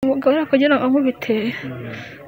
Umugabo yakagira ngo ankubite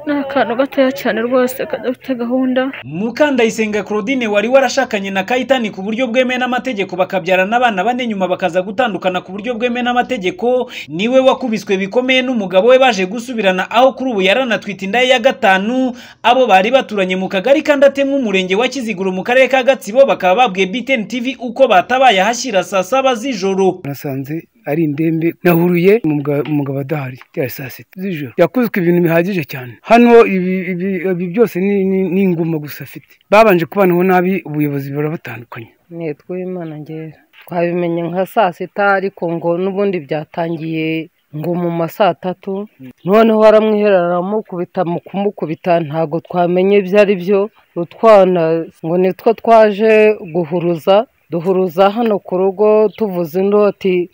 ni akantu gatoya cyane rwose kadafite gahunda. Mukandayisenga Claudine wari warashakanye na Kayitani ku buryo bwemewe n'amategeko bakabyarana abana bane nyuma bakaza gutandukana ku buryo bwemewe n'amategeko, niwe wakubiswe bikomeye n'umugabo we baje gusubirana aho kuri ubu yaranatwite inda ye ya gatanu, abo bari baturanye mu kagari ka Ndatema umurenge wa Kiziguro mu karere ka Gatsibo bakaba babwiye BTN TV uko batabaye ahashyira saa saba z'ijoro. nasanze ari indembe nahuriye mu mga- mu mugabo adahari byari saa sita z'ijoro yakuzwe ibintu bihagije cyane hano ibi, ibi, ibi byose ni, ni, ni inguma gusa afite babanje kubanaho nabi ubuyobozi burabatandukanye nitwa Uwimana ngera twabimenye nka saa sita ariko ngo n'ubundi byatangiye ngo mu ma saa tatu noneho baramwiherera baramukubita mu kumukubita ntabwo twamenye ibyo ari byo utwana ngo nitwo twaje guhuruza duhuruza hano ku rugo tuvuza indoti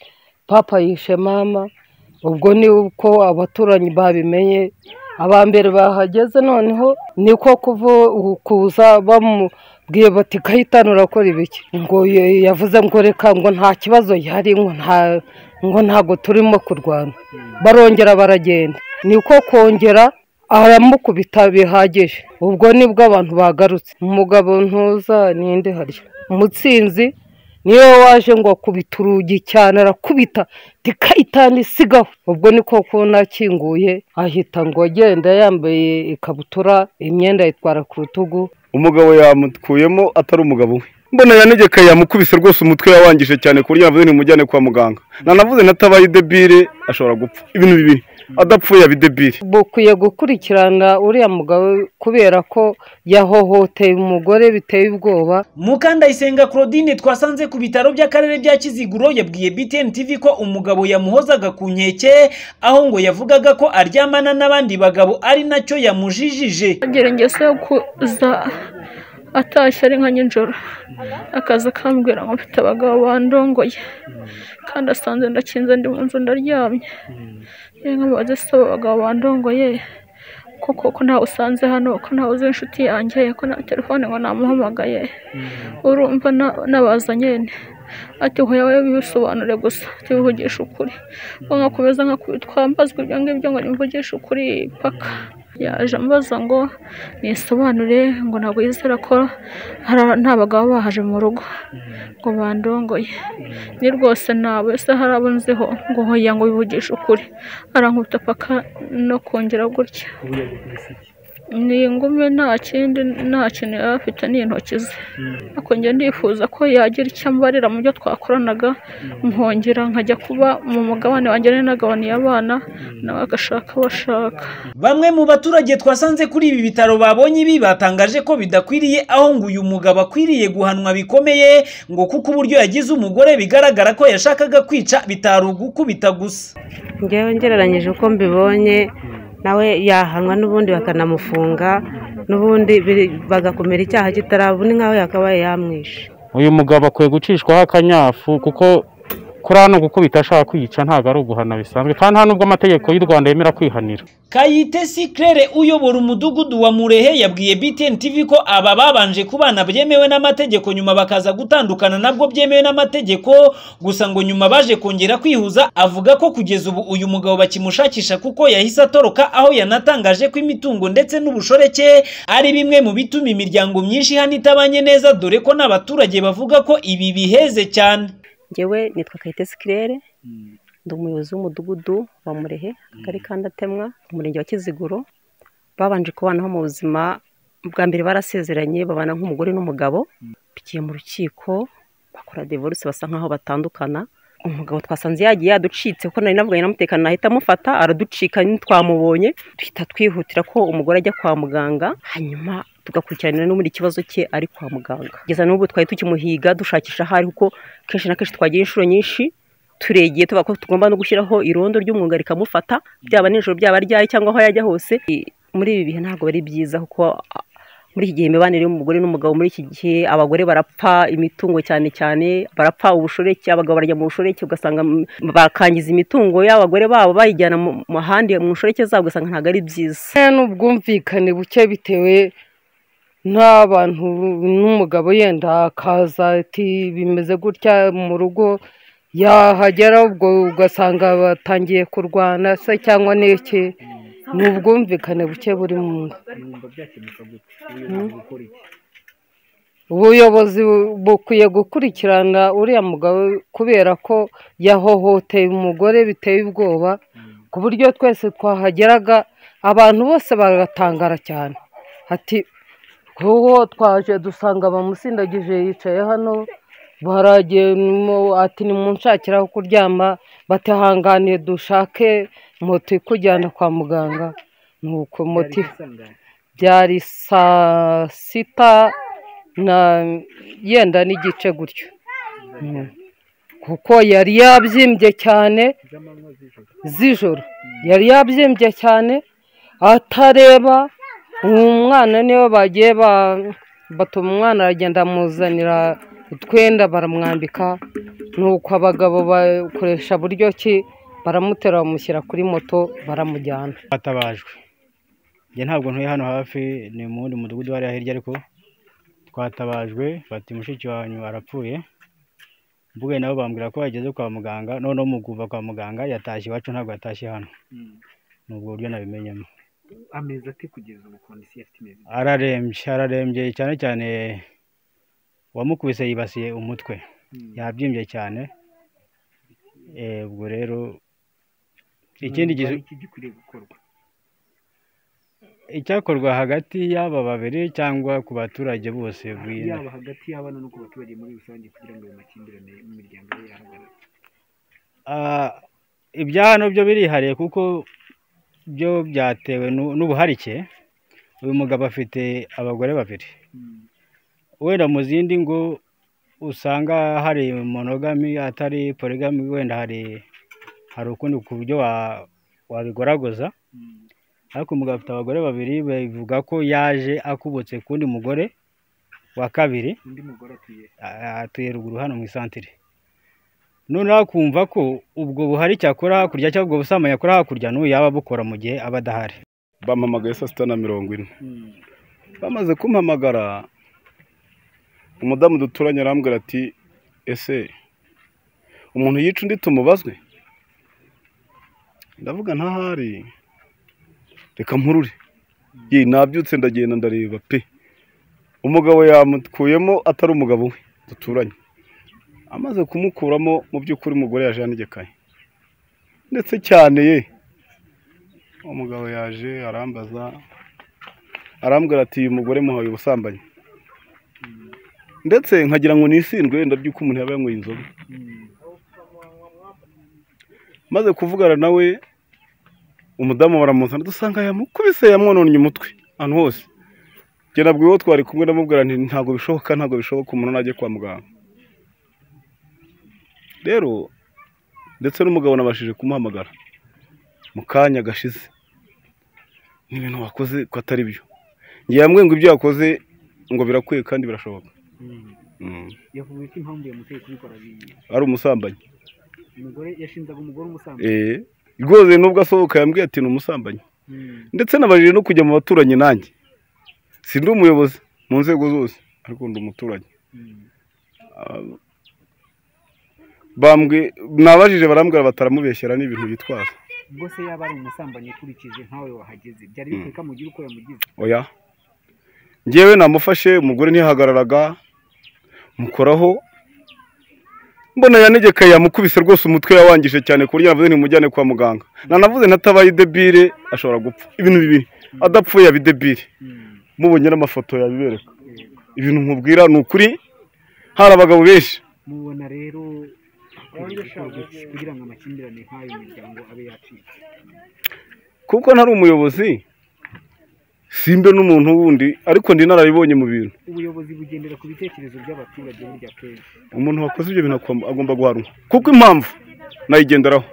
papa yishe mama ubwo ni uko abaturanyi babimenye aba mbere bahageze noneho niko kuva kuza bamubwiye bati kayitani urakora ibiki ngo ye- yavuze ngo reka ngo nta kibazo gihari ngo nta ngo ntabwo turimo kurwana barongera baragenda niko kongera aramukubita bihagije ubwo nibwo abantu bagarutse umugabo ntuza ninde harya umutsinzi niyo waje ngo akubita urugi cyane arakubita tikayitani isigaho ubwo niko kubona akinguye ahita ngo agenda yambaye ikabutura imyenda ayitwara ku rutugu umugabo yamukuyemo atari umugabo we mbona yanegeka yamukubise rwose umutwe yawangije cyane ku buryo yavuze nimujyane kwa muganga nanavuze natabaye idebire ashobora gupfa ibintu bibiri adapfuye yaba idebire bukwiye gukurikirana uriya mugabo kubera ko yahohoteye umugore biteye ubwoba Mukandayisenga Claudine twasanze ku bitaro by'akarere bya Kiziguro yabwiye BTN TV ko umugabo yamuhozaga ku nkeke aho ngo yavugaga ko aryamana n'abandi bagabo ari nacyo yamujijije. Agira ingeso yo kuza atashye ari nka nijoro akaza akambwira ngo mfite abagabo bandongoye kandi asanze ndakinze ndi mu nzu ndaryamye yewe nkamubaze se abo bagabo bandongoye koko ko ntawe usanze hano ko ntawe uzi inshuti yanjye ko nta telefone ngo namuhamagaye urumva na- nabaza nyene ati ngo yawe bisobanure gusa tubivugisha ukuri ngo nkakomeza nkakwitwambazwa ibyo ngibyo ngo nimvugishe ukuri paka yaje ambaza ngo nisobanure ngo ntabwo yizera ko hari- nta bagabo bahaje mu rugo ngo bandongoye ni rwose ntawe se hari abo nziho ngo hoya ngo bivugishe ukuri arankubita paka no kongera gutya ni ingume nta kindi nta kintu yaba afite ni intoki ze ariko njye ndifuza ko yagira icyo ambarira mu byo twakoranaga nkongera nkajya kuba mu mugabane wanjye nari nagabaniye abana nawe agashaka abo ashaka Bamwe mu baturage twasanze kuri ibi bitaro babonye ibi batangaje ko bidakwiriye aho ngo uyu mugabo akwiriye guhanwa bikomeye ngo kuko uburyo yagize umugore bigaragara ko yashakaga kwica bitari ugukubita gusa. ngewe ngereranyije uko mbibonye nawe yahanwa n'ubundi bakanamufunga n'ubundi biri- bagakumira icyaha kitaraba ni nk'aho yakabaye yamwishe uyu mugabo akwiye gucishwaho akanyafu kuko kuri hano gukubita ashaka kwica ntabwo ari uguhana bisanzwe kandi nta n'ubwo amategeko y'u rwanda yemera kwihanira Kayitesi Claire uyobora umudugudu wa Murehe yabwiye BTN TV ko aba babanje kubana byemewe n'amategeko nyuma bakaza gutandukana nabwo byemewe n'amategeko gusa ngo nyuma baje kongera kwihuza avuga ko kugeza ubu uyu mugabo bakimushakisha kuko yahise atoroka aho yanatangaje ko imitungo ndetse n'ubushoreke ari bimwe mu bituma imiryango myinshi hano itabanye neza dore ko n'abaturage bavuga ko ibi biheze cyane ngewe nitwa kayitesi kirere ndi umuyobozi w'umudugudu wa murehe akagari ka ndatemwa umurenge wa kiziguro babanje kubanaho mu buzima bwa mbere barasezeranye babana nk'umugore n'umugabo bigiye mu rukiko bakora divorce basa nkaho batandukana umugabo twasanze yagiye yaducitse kuko nari navuganye n'umutekano nahita amufata araducika ntitwamubonye duhita twihutira ko umugore ajya kwa muganga hanyuma tugakurikiranira n'ubundi ikibazo cye ari kwa muganga kugeza n'ubu twari tukimuhiga dushakisha aho ari kuko kenshi na kenshi twagira inshuro nyinshi turegeye tuvuga ko tugomba no gushyiraho irondo ry'umwuga rikamufata byaba nijoro byaba ryari cyangwa aho yajya hose I- muri ibi bihe ntabwo ari byiza kuko a, muri iki gihe imibanire y'umugore n'umugabo muri iki gihe abagore barapfa imitungo cyane cyane barapfa ubushoreke abagabo barya mu bushoreke ugasanga m- bakangiza imitungo y'abagore babo bayijyana mu mu handi mu nshoreke zabo ugasanga ntabwo ari byiza Eh, n'ubwumvikane buke bitewe n'abantu n'umugabo yenda akaza ati bimeze gutya mu rugo yahagera ubwo ugasanga batangiye kurwana se cyangwa n'iki ni ubwumvikane buke buri mu nzu ubuyobozi bukwiye gukurikirana uriya mugabo kubera ko yahohoteye umugore biteye ubwoba ku buryo twese twahageraga abantu bose bagatangara cyane ati kuko twaje dusanga bamusindagije yicaye hano baragiyemo ati nimunshakira aho kuryama batahanganiye dushake moto ikujyana kwa muganga nuko moto byari saa sita na yenda n'igice gutyo kuko yari yabyimbye cyane z'ijoro yari yabyimbye cyane atareba umwana niwe bagiye batuma umwana aragenda amuzanira utwenda baramwambika nuko abagabo bakoresha buryo ki baramutera bamushyira kuri moto baramujyana twatabajwe njye ntabwo ntuye hano hafi ni mu wundi mudugudu hariya hirya ariko twatabajwe bati mushiki wanyu arapfuye mvuge nabo bambwira ko yageze kwa muganga noneho muguva kwa muganga yatashye iwacu ntabwo yatashye hano ni ubwo buryo nabimenyemo amezi ati kugeza ubu kondisiyo afite imeze ite? ararembye ararembye cyane cyane uwamukubise yibasiye umutwe yabyimbye cyane Eh, ubwo rero ikindi gihe Hari iki gikwiriye gukorwa icyakorwa hagati y'aba babiri cyangwa ku baturage bose bwira yaba hagati y'abana no ku baturage muri rusange kugira ngo ayo makimbirane mu miryango ye yahagarare Ah, ibya hano byo birihariye kuko byo byatewe n'u- n'ubuharike uyu mugabo afite abagore babiri wenda mu zindi ngo usanga hari monogami atari porigami wenda hari hari ukundi ku buryo wa- wabigoragoza ariko umugabo afite abagore babiri bivuga ko yaje akubutse k'undi mugore wa kabiri undi mugore atuye a- atuye ruguru hano mu isantire noneho akumva ko ubwo buhari cyakora hakurya cyangwa ubwo busambanyi akora hakurya n'ubu yaba abukora mu gihe aba adahari bampamagaye saa sita na mirongo ine bamaze kumpamagara umudamu duturanye arambwira ati ese umuntu yica undi tumubazwe ndavuga ntahari reka murure ye nabyutse ndagenda ndareba pe umugabo yamukuyemo atari umugabo we duturanye amaze kumukuramo mu by'ukuri umugore yaje yanegekaye ndetse cyane ye umugabo yaje arambaza arambwira ati uyu mugore muhaye ubusambanyi ndetse nkagira ngo nisindwe wenda by'uko umuntu yaba yanyweye inzoga maze kuvugana nawe umudamu baramuzana dusanga yamukubise yamwononnye umutwe ahantu hose njye nabwo uwo twari kumwe namubwira nti ntabwo bishoboka ntabwo bishoboka umuntu najya kwa muganga rero ndetse n'umugabo nabashije kumuhamagara mu kanya gashize ni ibintu wakoze ko atari byo ngiye hamwe ngo ibyo yakoze ngo birakwiye kandi birashoboka Mm. yavuze ko impamvu yamuteye kubikora biyiye ari umusambanyi umugore yashinzaga umugore umusambanyi Eh, rwose nubwo asohoka yambwiye ati ni umusambanyi Mm. ndetse nabajije no kujya mu baturanyi nanjye si ndi umuyobozi mu nzego zose ariko ndi umuturanyi Ah, bambwe nabajije barambwira bataramubeshyera n'ibintu yitwaza ubwo se yaba ari umusambanyi ukurikije nkawe wahageze byari bikwiye ko amugira uko yamugize oya ngewe namufashe umugore ntiyahagararaga mukoraho mbona yanegekaye yamukubise rwose umutwe yawangije cyane ku buryo navuze ntimujyane kwa muganga nanavuze ntatabaye debire ashobora gupfa ibintu bibiri adapfuye yaba idebire mubonye n'amafoto yabibereka ibintu nkubwira ni ukuri hari abagabo benshi mubona rero hakwiriye gukorwa iki kugira ngo amakimbirane nk'ayo mu miryango abe yacika kuko ntari umuyobozi simbe n'umuntu wundi ariko ndi narabibonye mu bintu ubuyobozi bugendera ku bitekerezo by'abaturage burya kenshi umuntu wakoze ibyo bintu akwa- agomba guhanwa kuko impamvu nayigenderaho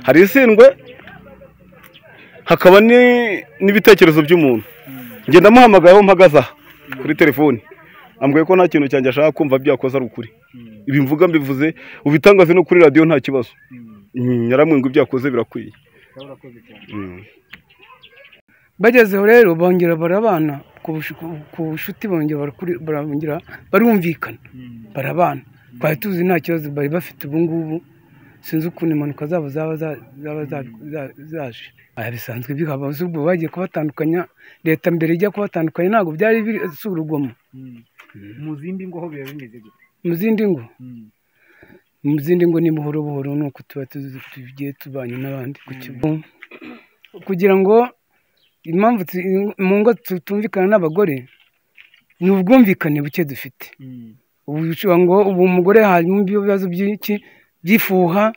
hari isindwe hakaba ni- n'ibitekerezo by'umuntu ngenda amuhamagayeho mpagaze aha kuri telefoni ambwiye ko nta kintu cyanjye ashaka kumva byakoze ari ukuri ibi mvuga mbivuze ubitangaze no kuri radiyo nta kibazo Mm, yaramwe ngo ibyo yakoze birakwiye Mm. bagezeho rero bongera barabana ku bush- ku- ku bucuti bongera barakuri- barongera barumvikana barabana twari tuzi nta kibazo bari bafite ubu ngubu sinzi ukuntu impanuka zabo zaba za- zaba za- za- zaje aya bisanzwe bihaba z'ubwo bagiye kubatandukanya leta mbere ijya kubatandukanya ntabwo byari biri si urugomo mu zindi ngo ho biba bimeze gute mu zindi ngo Mm. mu zindi ngo ni buhoro buhoro ni uko tuba tuzi- tugiye tubanye n'abandi ku kigo kugira ngo impamvu tu- mu ngo tutumvikana n'abagore ni ubwumvikane buke dufite ubu bishoboka ngo ubu umugore harimo ibibazo byinshi by'ifuha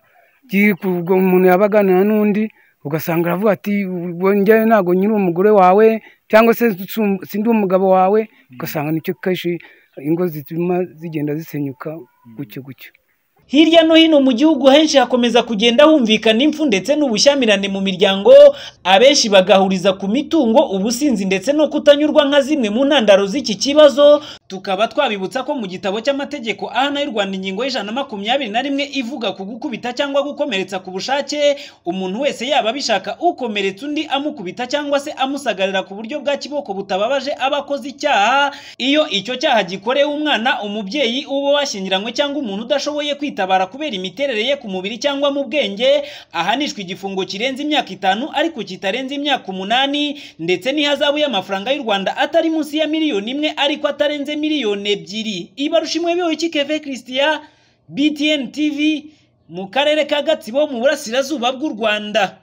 by'i- ku- ubwo umuntu yaba aganira n'undi ugasanga aravuga ati "Ubwo njyewe ntabwo nyiri umugore wawe cyangwa se sum- sindi umugabo wawe ugasanga nicyo kenshi ingo zituma zigenda zisenyuka gutyo gutyo Hirya no hino mu gihugu henshi hakomeza kugenda humvikana impfu ndetse n'ubushyamirane mu miryango, abenshi bagahuriza ku mitungo, ubusinzi ndetse no kutanyurwa nka zimwe mu ntandaro z'iki kibazo, tukaba twabibutsa ko mu gitabo cy'amategeko AHN y'u Rwanda ingingo y'ijana na makumyabiri na rimwe ivuga ku gukubita cyangwa gukomeretsa ku bushake, umuntu wese yaba abishaka ukomeretsa undi amukubita cyangwa se amusagarira ku buryo bwa kiboko butababaje aba akoze icyaha, iyo icyo cyaha gikorewe umwana, umubyeyi uwo washyingiranywe cyangwa umuntu udashoboye kwitabara kubera imiterere ye ku mubiri cyangwa mu bwenge, ahanishwa igifungo kirenze imyaka itanu ariko kitarenze imyaka umunani ndetse n'ihazabu y'amafaranga y'u Rwanda atari munsi ya miliyoni imwe ariko atarenze miliyoni ebyiri. Ibarusha imwe bihoye Keve Christian, BTN TV, mu karere ka Gatsibo mu burasirazuba bw'u Rwanda.